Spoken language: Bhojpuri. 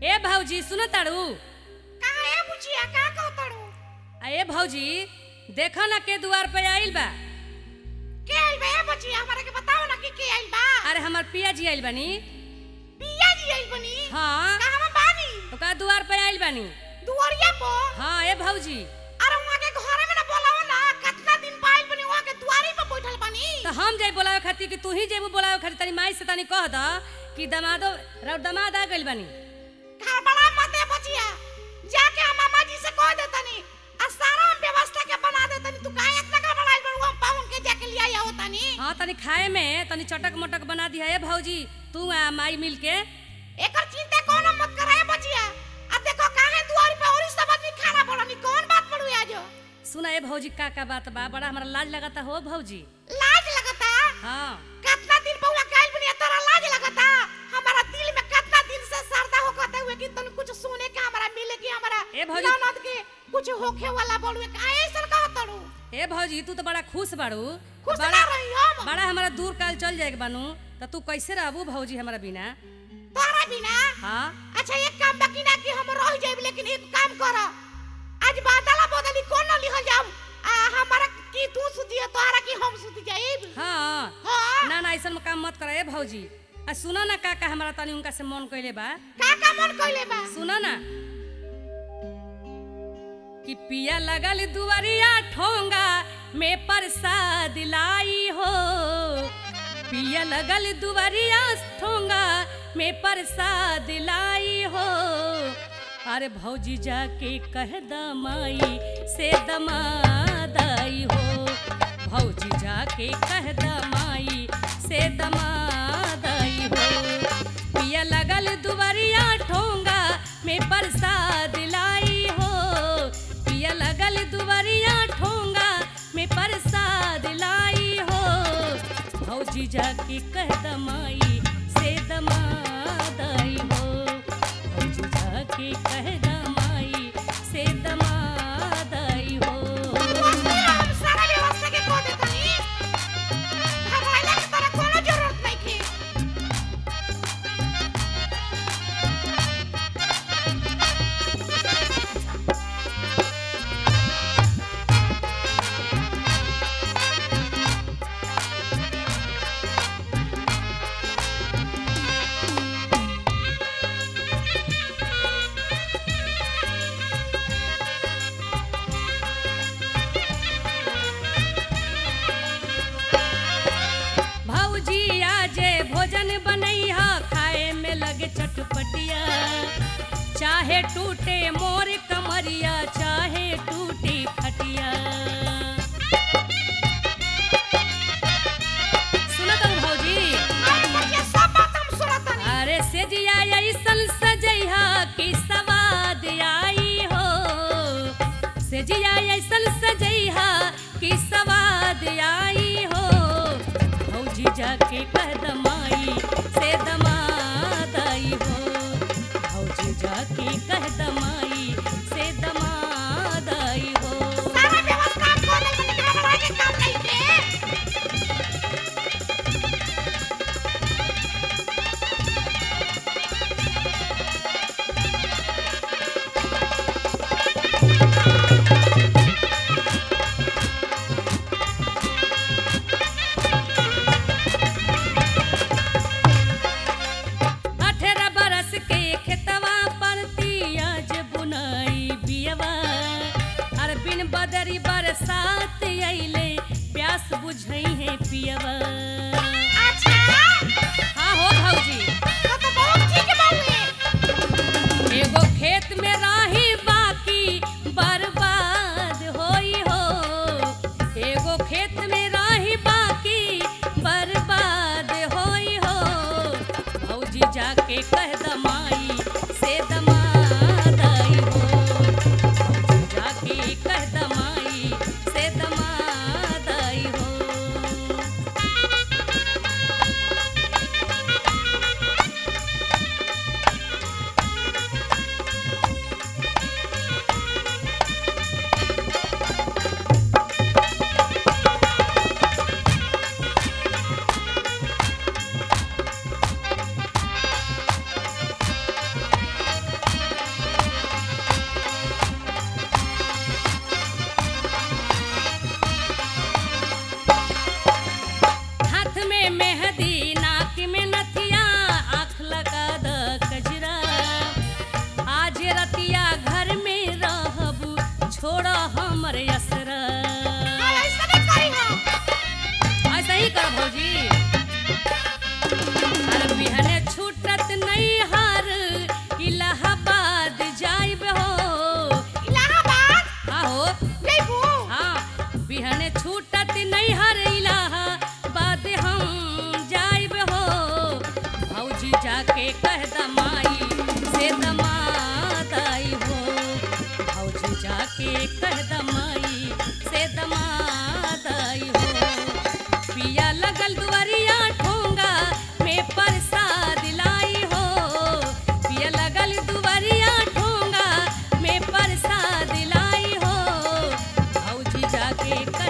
ए भौजी सुन ताड़ू कहाँ है बुचिया का कहतड़ू आ ए भौजी देखो ना के दुआर पे आइल बा के आइल बा ए बुचिया हमरा के बताओ ना कि के आइल बा अरे हमार पिया जी आइल बानी पिया जी आइल बनी हाँ कहाँ बानी ओका दुआर पे आइल बानी दुआरिया पर हाँ ए भौजी अरे वहाँ के घरे में ना बोलावा ना कितना दिन पाइल बनी वहाँ के दुआरी पर बैठल बनी तो हम जाई बोलावे खातिर कि तू ही जेबू बोलावे खातिर तनी माई से तनी कह द कि दमादो रौ दमाद आ गइल बानी घर बड़ा मत है बुचिया जाके हम मामा जी से कह दे तनी आ सारा हम व्यवस्था के बना दे तनी तू काहे इतना का बनाइल बड़ू हम पाउन के जाके लिया आओ तनी हाँ तनी खाए में तनी चटक मटक बना दिया ए भौजी तू आ माई मिल के एकर चिंता कोनो मत करे बचिया अब देखो काहे दुआरी पे औरी सब आदमी खाना बननी कौन बात पड़ू आज सुना ए भौजी का का बात बा बड़ा हमरा लाज लगता हो भौजी लाज लगता हाँ कितना दिन पौला काइल बनी तोरा लाज लगता हमारा दिल में कितना दिन से सरदा होकते हुए कि तन कुछ सुने के हमरा मिले कि हमरा ए भौजी- ननद के कुछ होखे वाला बोलवे काहे ऐसन कहतड़ू ए भौजी तू तो बड़ा खुश बाड़ू खुश बड़ा ना रही हम बड़ा हमारा दूर काल चल जाएगा बानू तो तू कैसे रहबू भौजी हमारा बिना तोरा बिना हाँ अच्छा एक काम बाकी ना कि हम रह जाइब लेकिन एक काम कर आज बादला बदली कौन न लिहल जाऊ आ हमारा की तू सुतिए तोहरा की हम सुति जाइब हाँ हाँ ना ना ऐसा काम मत कर ए भौजी आ सुना ना का का हमारा तनी उनका से मन कइले बा का का मन कइले बा सुना ना कि पिया लगल दुआरिया ठोंगा में प्रसाद लाई हो पिया लगल दुआरिया ठोंगा में प्रसाद लाई हो अरे भौजी जाके कह दमाई से दमादाई हो भौजी जाके कह दमाई से दमादाई हो पिया लगल दुआरिया ठोंगा में प्रसाद लाई हो पिया लगल दुआरिया ठोंगा में प्रसाद लाई हो भौजी जाके कह दमाई से दमादाई हो भौजी जाके कह दमाई से दमादाई हो हम सारा व्यवस्था के कह देतनी घबराइला के तोरा कोनो जरूरत नहीं के भौजी आजे भोजन बनैहा खाए में लगे चटपटिया चाहे टूटे मोर कमरिया चाहे टूटी खटिया सुनत हूँ भौजी अरे बचिया सब बात हम सुनतनी अरे सेजिया ऐसन सजैहा कि सवाद आई हो सेजिया ऐसन सजैहा कि सवाद आई हो भौजी जाके कह दमाई से दमादाई हो भौजी जाके कह दमाई से दमादाई हो सारा व्यवस्था हम कर देतनी घबराए के काम नहीं के अठारह बरस के खेतवा पर तियाज बुनाई बियवा अर बिन बदरी बरसात अइले प्यास बुझई है पियवा अच्छा हाँ हो भौजी तो तो बहुत ठीक बावे एगो खेत में राही बाकी बर्बाद होई हो एगो खेत में राही बाकी बर्बाद होई हो भौजी जाके कह दमाई से दमादाई हो भौजी जाके कह दमाई से दमादाई हो जाके कह दमाई से दमाद आई हो भौजी जाके कह दमाई से दमाद आई हो पिया लगल दुआरिया ठोंगा में प्रसाद लाई हो पिया लगल दुआरिया ठोंगा में प्रसाद लाई हो भौजी जाके